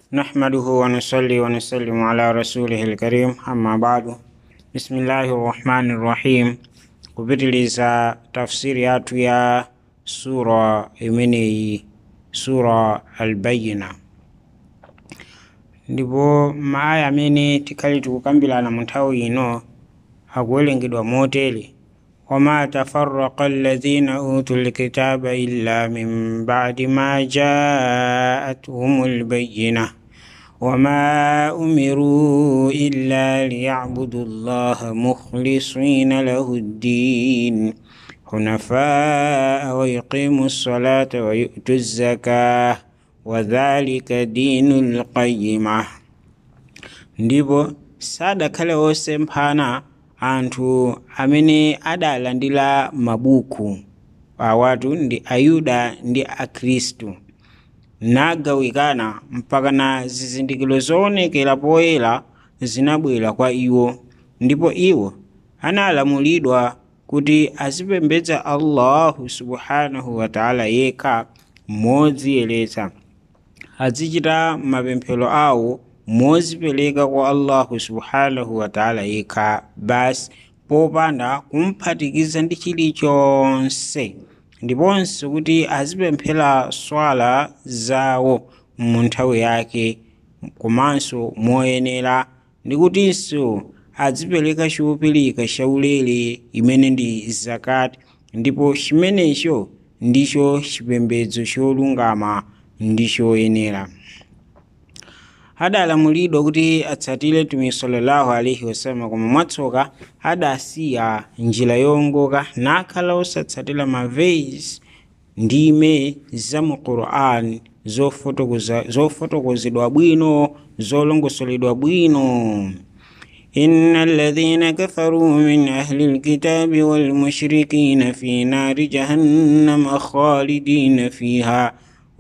نحمده ونصلي ونسلم على رسوله الكريم أما بعد بسم الله الرحمن الرحيم kupitiliza tafsiri yatu ya sura imeneyi sura albayina ndipo maaya amene tikhali tikukambirana mu nthawi ino akuwerengedwa motere wama tafarraqa alladhina utu lkitaba illa min ba'di ma ja'atuhum albayyina وما أمروا إلا ليعبدوا الله مخلصين له الدين حنفاء ويقيموا الصلاة ويؤتوا الزكاة وذلك دين القيمة ndipo sadakhale osemphana anthu amene adalandira mabuku awatu ndi ayuda ndi akhristu nagawikana mpaka na zizindikiro zoonekera poyera zinabwera kwa iwo ndipo iwo analamulidwa kuti azipembedza allahu subhanahu wataala yekha modziyeretsa azichita mapemphero awo mozipereka kwa allahu subhanahu wataala yekha basi popanda kumphatikiza ndi chilichonse ndiponso kuti azipemphera swala zawo mu nthawi yake komanso moyenera ndi kutinso azipereka chopilika chaulere imene ndi zakati ndipo chimenecho ndicho chipembedzo cholungama ndi choyenera adalamulidwa kuti atsatire mtumiki sallallahu alaihi wasallam koma mwatsoka adasiya njira yowongoka nakhala osatsatira mavesi ndime za mu quran zofotokozedwa bwino zolongosoledwa bwino إن الذين كفروا من أهل الكتاب والمشركين في نار جهنم خالدين فيها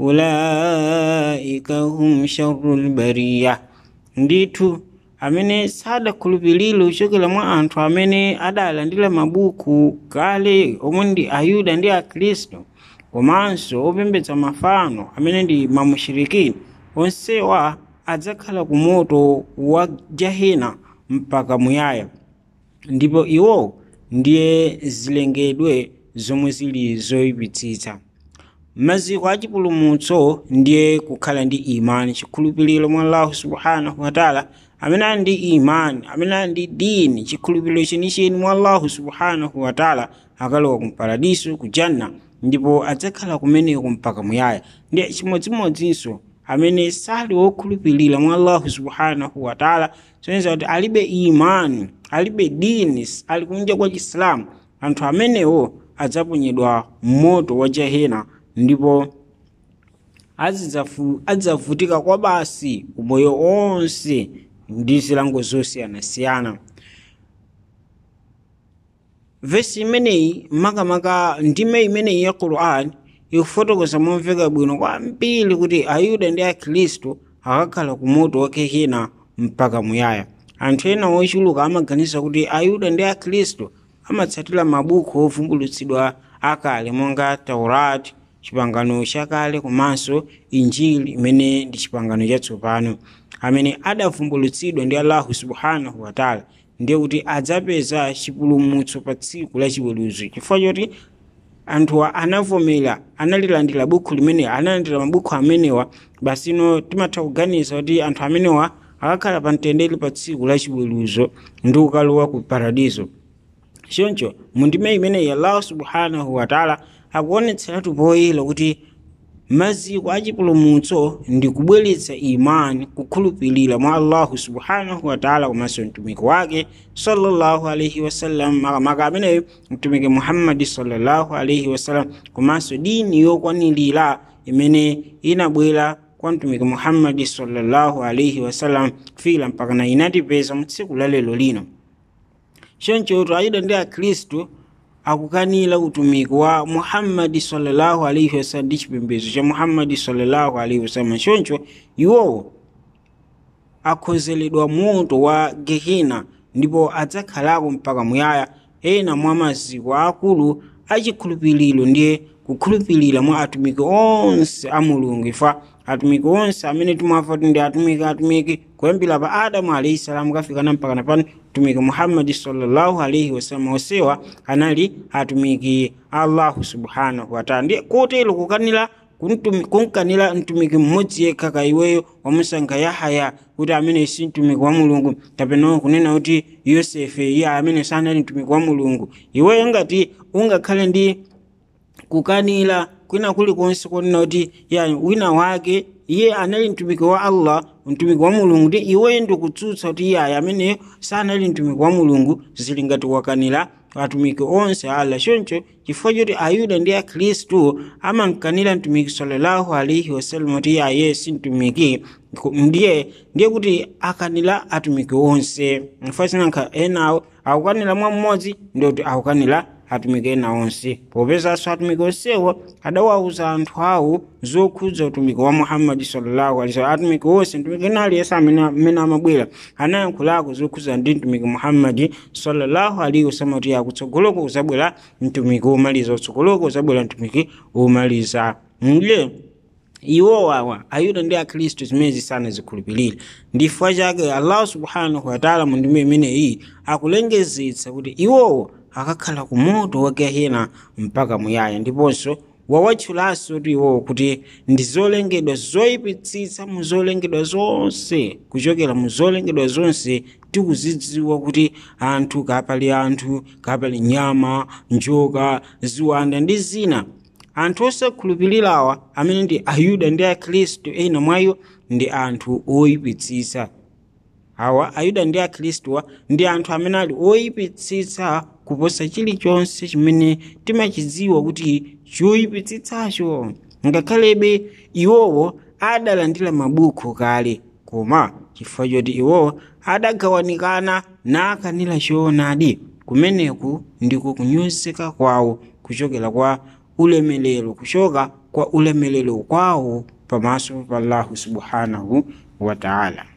ulaika hum sharrul bariya ndithu amene sadakhulupirire kuchokera mwa anthu amene adalandira mabuku kale omwe ndi ayuda ndi akhristu komanso opembedza mafano amene ndi mamushirikini onsewa adzakhala ku moto wa jahena mpaka muyaya ndipo iwo ndiye zilengedwe zomwe zili zoyipitsitsa maziko a chipulumutso ndiye kukhala ndi imani chikhulupiriro mwa allahu subhanahu wataala amene ali ndi imani amene ali ndi dini chikhulupiriro chenicheni mwa allahu subhanahu wataala akalowa kumparadiso ku janna ndipo adzakhala kumeneko mpaka muyaya ndiye chimodzimodzinso amene sali wokhulupirira mwa allahu subhanahu wataala soneza kuti alibe imani alibe dini ali kunja kwa chisilamu anthu amenewo adzaponyedwa moto wa jahena ndipo adzavutika kwa basi umoyo onse ndi zilango zosiyanasiyana vesi imeneyi makamaka ndime imeneyi ya quran ikufotokoza momveka bwino kwambiri kuti ayuda ndi akhristu akakhala ku moto wakehena mpaka muyaya anthu ena ochuluka amaganiza kuti ayuda ndi akhristu amatsatira mabuku ovumbulutsidwa akale monga taurati chipangano chakale komanso injili imene ndi chipangano chatsopano amene adavumbulutsidwa ndi allahu subhanahu wataala ndiye kuti adzapeza chipulumutso pa tsiku la chiweruzo chifukwa choti anthuwa anavomera analilandira buku limene analandira mabuku amenewa basino timatha kuganiza kuti anthu amenewa akakhala pa mtendere pa tsiku la chiweruzo ndi kukalowa ku paradizo choncho mundime imeneyi allahu subhanahu wataala akuonetseratu poyera kuti maziko achipulumutso ndi kubweretsa imani kukhulupirira mwa allahu subhanahu wataala komanso mtumiki wake sallallahu alaihi wasallam makamaka ameneyo mtumiki muhammadi sallallahu alaihi wasallam komanso dini yokwanirira imene inabwera kwa mtumiki muhammadi sallallahu alaihi wasallam fila mpaka na inatipeza mu tsiku la lero lino choncho ayuda ndi akhristu akukanira utumiki wa muhammadi sallallahu alaihi wasallam ndi chipembedzo cha muhammadi sallallahu alaihi wasallam choncho iwowo akhozeredwa moto wa gehena ndipo adzakhalako mpaka muyaya ena mwa maziko akulu achikhulupiriro ndiye kukhulupirira mwa atumiki onse a mulungu ifa atumiki onse amene timwafa kuti ndi atumiki atumiki kuyambira pa adamu alaihi salamu kafikana mpaka na pano mtumiki muhammadi sallallahu alaihi wasallam onsewa anali atumiki allahu subhanahu wataala ndiye kotero kukanira kunkanira mtumiki mmodzi yekha ka iweyo wamusankha yahaya kuti amene si mtumiki wa mulungu kapena kunena kuti yosefe iye amene sanali mtumiki wa mulungu iweyo ngati ungakhale ndi kukanira kwina kulikonse konena kuti ya wina wake iye anali mtumiki wa allah mtumiki wa mulungu ndi iweyo ndikutsutsa kuti iye aya ameneyo sanali mtumiki wa mulungu zili ngati wakanira atumiki onse ala choncho chifukwa choti ayuda ndi akhristu amankanira mtumiki sallallahu alaihi wasallam kuti iye aye si mtumiki ndiye ndiye kuti akanira atumiki onse mfasinanka enawo akukanira mwa mmodzi ndiye kuti akukanira atumiki ena onse popezanso atumiki onsewo adawauza anthu awo zokhudza utumiki wa muhammadi sallallahu alaihi wasallam atumiki onse mtumiki ena aliyense amene amabwera anayankhulako zokhudza ndi mtumiki muhammadi sallallahu alaihi wasallam kuti akutsogoloko uzabwera mtumiki womaliza utsogoloko uzabwera mtumiki womaliza ndiye iwo wawa ayuda ndi akhristu zimene sana zikhulupirira ndifukwa chake allah subhanahu wataala mu ndime imeneyi akulengezetsa kuti iwowo akakhala ku moto wa gehena mpaka muyaya ndiponso wawatchulanso kuti iwowo kuti ndi zolengedwa zoyipitsitsa mu zolengedwa zonse kuchokera mu zolengedwa zonse tikuzidziwa kuti anthu kapali anthu kapali nyama njoka ziwanda ndi zina anthu osakhulupirirawa amene ndi ayuda ndi akhristu ena mwayo ndi anthu oyipitsitsa awa ayuda ndi akhristuwa ndi anthu amene ali oyipitsitsa kuposa chilichonse chimene timachidziwa kuti choyipitsitsacho ngakhalebe iwowo adalandira mabuku kale koma chifukwa choti iwowo adagawanikana nakanira choonadi kumeneku ndiko kunyozeka kwawo kuchokera kwa ulemelero kuchoka kwa ulemelero kwawo pamaso pa allahu subhanahu wataala